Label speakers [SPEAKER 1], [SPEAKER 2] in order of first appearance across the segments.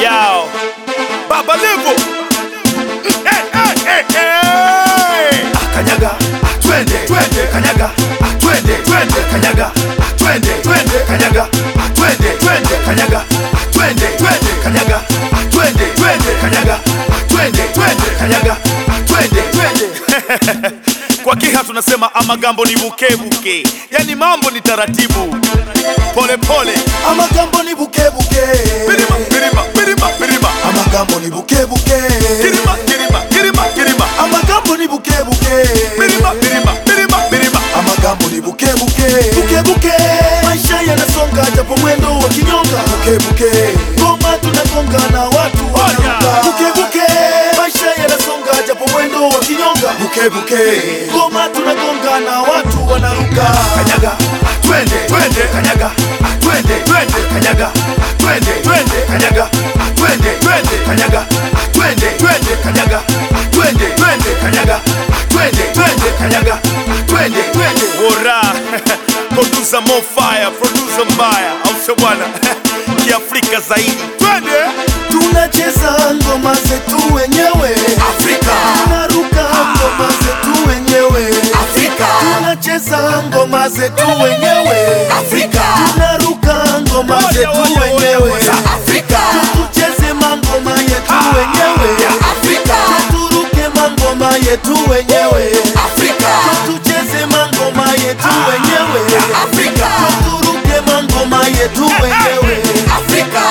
[SPEAKER 1] Yao Baba Levo hey, hey, hey, hey.
[SPEAKER 2] kanyaga twende twende kanyaga twende twende kanyaga twende twende kanyaga twende twende kanyaga twende twende kanyaga twende twende kanyaga twende twende kanyaga twende twende
[SPEAKER 1] Kwa Kiha tunasema amagambo ni bukebuke, yani mambo ni taratibu, pole pole,
[SPEAKER 2] amagambo ni bukebuke
[SPEAKER 1] birima birima birima birima,
[SPEAKER 2] amagambo ni bukebuke
[SPEAKER 1] kirima kirima kirima kirima,
[SPEAKER 2] amagambo ni bukebuke
[SPEAKER 1] birima birima birima birima.
[SPEAKER 2] amagambo ni bukebuke bukebuke maisha yanasonga japo mwendo wa kinyonga bukebuke ngoma tunagonga na watu wanaruka bukebuke maisha yanasonga japo mwendo wa kinyonga bukebuke ngoma tunagonga na watu wanaruka kanyaga twende twende kanyaga twende twende kanyaga twende twende kanyaga twende twende kanyaga twende twende kanyaga twende twende kanyaga twende twende kanyaga twende twende
[SPEAKER 1] Wora producer more fire, producer mbaya, au sio bwana? Kiafrika zaidi, twende
[SPEAKER 2] tunacheza ngoma zetu wenyewe Afrika, tunaruka ngoma zetu wenyewe Afrika, tunacheza ngoma zetu wenyewe Afrika, tunaruka ngoma
[SPEAKER 1] Oya,
[SPEAKER 2] zetu
[SPEAKER 1] oya, oya,
[SPEAKER 2] wenyewe
[SPEAKER 1] oya.
[SPEAKER 2] Afrika, tucheze mangoma yetu wenyewe Afrika, turuke mangoma yetu wenyewe Afrika, tucheze mangoma yetu wenyewe Afrika, turuke mangoma yetu wenyewe Afrika.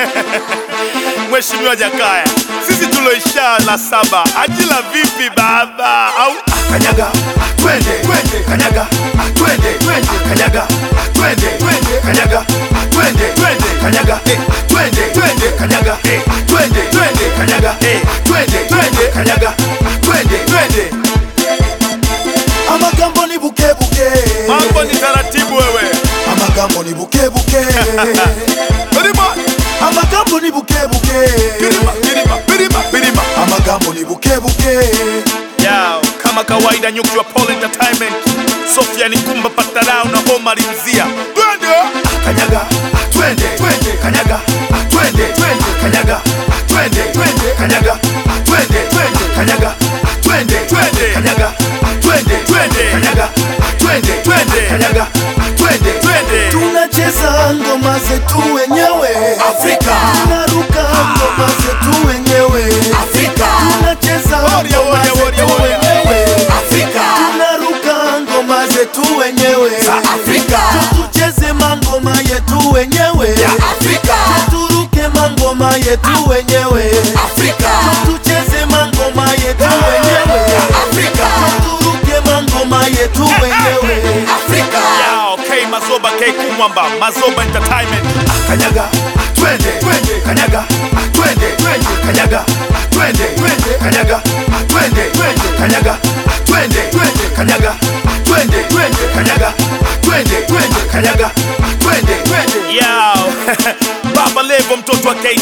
[SPEAKER 1] Mheshimiwa Jakaya, sisi tuloisha la saba, ajila vipi baba? Au
[SPEAKER 2] kanyaga twende twende kanyaga twende twende kanyaga twende twende kanyaga twende twende kanyaga twende twende kanyaga twende twende kanyaga twende twende kanyaga twende twende amagambo ni bukebuke
[SPEAKER 1] mambo ni taratibu wewe,
[SPEAKER 2] amagambo ni bukebuke
[SPEAKER 1] birima
[SPEAKER 2] amagambo ni bukebuke
[SPEAKER 1] birima birima birima birima.
[SPEAKER 2] amagambo ni bukebuke
[SPEAKER 1] Yao, kama kawaida nyuki wa Paul Entertainment, Sofia Nikumba Patarao na Omar Mzia, twende
[SPEAKER 2] kanyaga twende twende kanyaga twende twende kanyaga twende twende kanyaga twende twende kanyaga twende twende kanyaga twende twende kanyaga twende twende kanyaga twende twende tunacheza ngoma zetu wenyewe Afrika tunaruka ngoma zetu wenyewe Afrika tunacheza
[SPEAKER 1] Warrior,
[SPEAKER 2] ngoma
[SPEAKER 1] warrior, warrior,
[SPEAKER 2] zetu
[SPEAKER 1] warrior.
[SPEAKER 2] wenyewe Afrika tunaruka ngoma zetu wenyewe za Afrika tucheze mangoma yetu wenyewe ya Afrika turuke mangoma yetu wenyewe Afrika tucheze mangoma yetu wenyewe ya Afrika turuke mangoma yetu wenyewe Afrika
[SPEAKER 1] Yao, K Mazoba K Kumwamba, Mazoba Entertainment.
[SPEAKER 2] kanyaga twende twende kanyaga twende twende kanyaga twende twende kanyaga twende twende kanyaga twende twende kanyaga twende twende kanyaga twende twende kanyaga twende twende
[SPEAKER 1] Yao, Baba Levo mtoto wa K